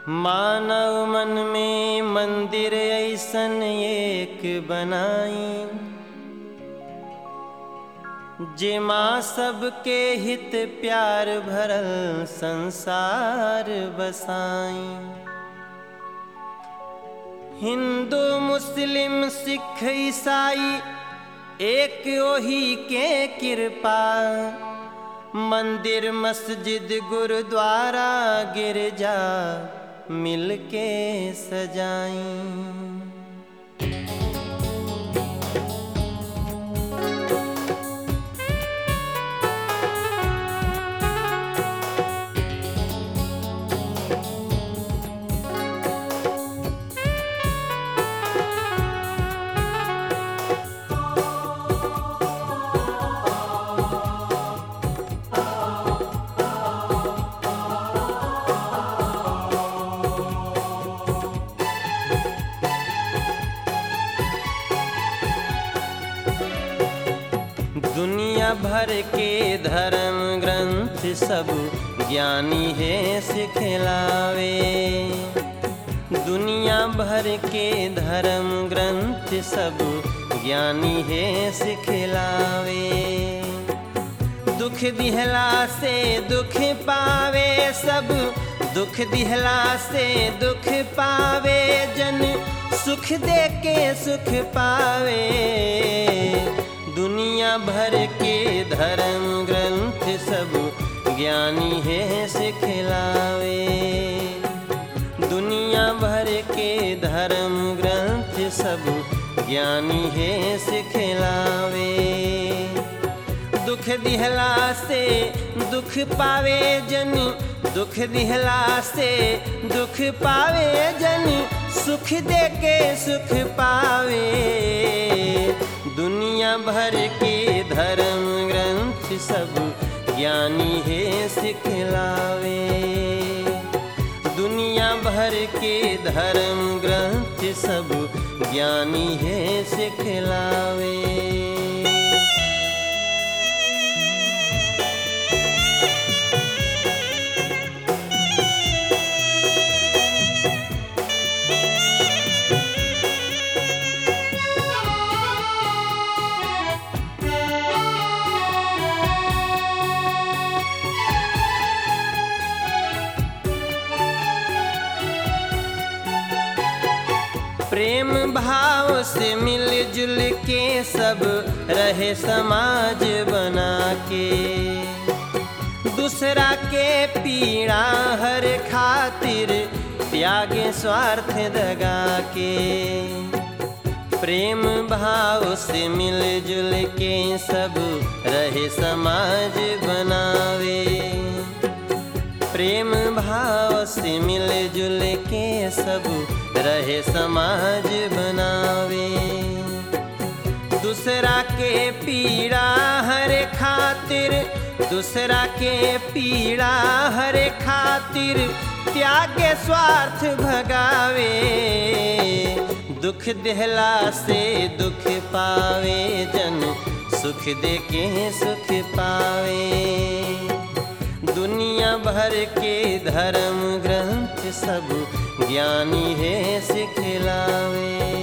मानव मन में मंदिर ऐसन एक बनाई जे माँ सबके हित प्यार भरल संसार बसाई हिंदू मुस्लिम सिख ईसाई एक ओही के कृपा मंदिर मस्जिद गुरुद्वारा गिरजा मिलके सजाई दुनिया भर के धर्म ग्रंथ सब ज्ञानी है सिखलावे दुनिया भर के धर्म ग्रंथ सब ज्ञानी है सिखलावे दुख दिहला से दुख पावे सब दुख दिहला से दुख पावे जन सुख दे के सुख पावे दुनिया भर के धर्म ग्रंथ सब ज्ञानी है सिखलावे दुनिया भर के धर्म ग्रंथ सब ज्ञानी है सिखलावे दुख दिहला से दुख पावे जन दुख दिहला से दुख पावे जन सुख दे के सुख पावे दुनिया भर के धर्म ग्रंथ सब ज्ञानी है सिखलावे दुनिया भर के धर्म ग्रंथ सब ज्ञानी है सिखलावे प्रेम भाव से मिलजुल के सब रहे समाज बना के दूसरा के पीड़ा हर खातिर त्यागे स्वार्थ दगा के प्रेम भाव से मिलजुल के सब रहे समाज बनावे प्रेम भाव से मिलजुल के सब रहे समाज बनावे दूसरा के पीड़ा हर खातिर दूसरा के पीड़ा हर खातिर त्याग स्वार्थ भगावे दुख देहला से दुख पावे जन सुख दे के सुख पावे दुनिया भर के धर्म ग्रंथ सब ज्ञानी है सिखलावे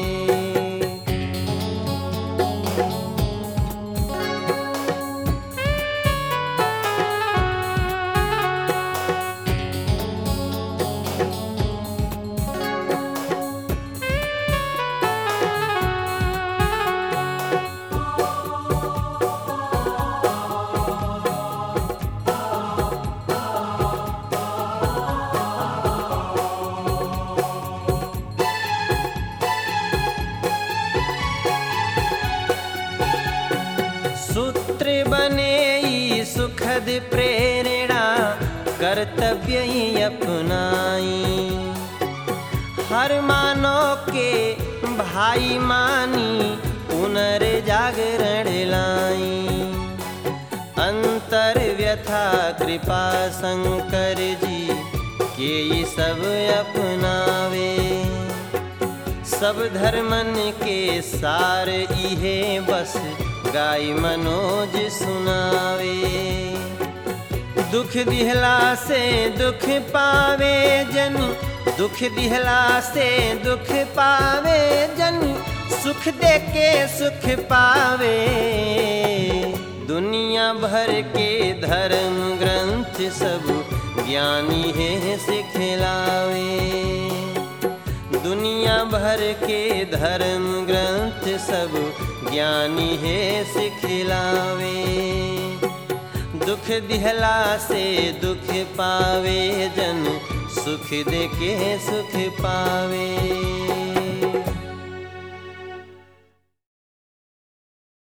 सूत्र बने ई सुखद प्रेरणा कर्तव्य ही अपनाई हर मानो के भाई मानी पुनर्जागरण लाई अंतर व्यथा कृपा शंकर जी के ई सब अपनावे सब धर्मन के सार इहे बस गाई मनोज सुनावे दुख दिहला से दुख पावे जन दुख दिहला से दुख पावे जन सुख दे के सुख पावे दुनिया भर के धर्म ग्रंथ सब ज्ञानी है सिखलावे दुनिया भर के धर्म ग्रंथ सब ज्ञानी है सिखलावे दुख दिहला से दुख पावे जन सुख दे के सुख पावे